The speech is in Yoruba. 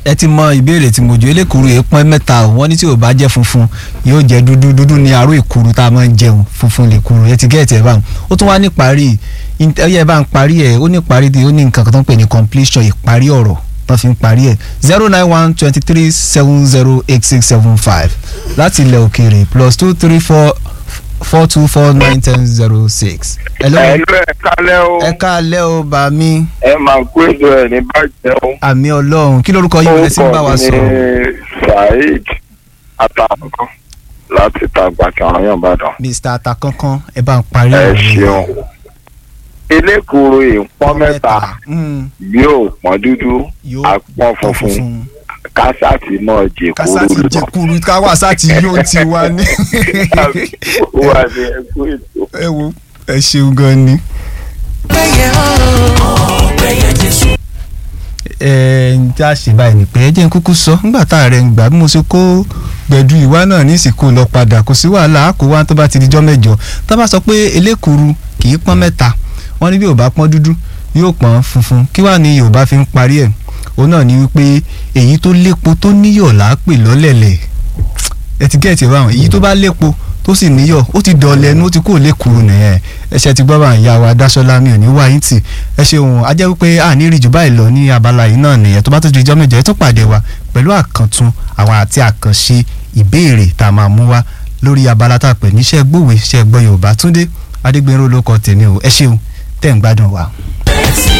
ẹ ti mọ ìbéèrè tí mo jù elékuru èèpọn mẹ́ta o wọ́n ní tí ò bá jẹ́ funfun yóò jẹ́ dúdú dúdú ní aró ìkuru tá a máa ń jẹun funfun lè kuru ẹ ti gẹ́ẹ̀tì ẹ̀ báwọn ó tún wá ní parí ẹyẹ bá ń parí ẹ̀ ó ní parí ó ní nǹkan kan tó ń pè ní completion ìparí ọ̀rọ̀ wọ́n fi ń parí ẹ̀ zero nine one twenty three seven zero eight six seven five láti ilẹ̀ òkèèrè plus two three four four two four nine ten zero six. hello ẹ̀lú ẹ̀ kálẹ̀ o ẹ káalẹ́ o bá mi ẹ máa kó ètò ẹ̀ ní bàjẹ́ o. àmì ọlọ́run kí lórúkọ yín wọlé sí ń bá wa Orúkọ mi sọ̀rọ̀. ni Saheed Atakankan láti tàgbà kẹrànyàn Ìbàdàn. mr atakankan ẹ bá ń parí ẹ ọ̀rọ̀ yìí. ṣeun elékuru ìpọ́n mẹ́ta Mm, yóò pọ́n dúdú yóò àpọ́n funfun kásátì náà jẹ kúrú kásátì jẹ kúrú káwásáàtì yóò ti wá ní. wà ní ẹkú ètò. ẹ wo ẹ ṣeun gan ni. ẹ ń já ṣe báyìí ni pé ẹ jẹ́ ń kúkú sọ nígbà tá a rẹ̀ ń gbà bí mo ṣe kó gbẹ̀du ìwá náà ní ìsìnkú lọ padà kò sí wàhálà á kó wá tó bá ti di jọ́ mẹ́jọ tá bá sọ pé elékuru kì í pọ́n mẹ́ta wọ́n ní bí ò bá pọ́n dúdú yóò pọ́n funfun kí wàá ní Yorùbá fi ń parí ẹ̀ òun náà ni wípé èyí tó lépo tó níyọ̀ là á pè lọ́lẹ̀lẹ̀ ẹ ti gẹ́ẹ̀tì báwọn èyí tó bá lépo tó sì níyọ̀ ó ti dọ̀lẹ́ ẹnu ó ti kúrò lékuru nìyẹn ẹṣẹ ti gbọ́ bá ń ya wa dáṣọ́lá mi ò ní wá yín tì ẹ ṣeun a jẹ́ wípé a ní rí jù báyìí lọ ní abala yìí náà nìyẹn tó bá tó di ijọ́ mẹ́jọ ẹ tó pàdé wa pẹ̀lú àkàntún àwọn àti àkànṣe ìbéèrè tá a máa mú wá lórí abala tá a pè ní iṣẹ́ gbòwe iṣẹ́ gbọ́ Yorùbá Túndé Adégbénró ló kọ tèmi o ẹ ṣeun tẹ̀ ń gbádùn wa.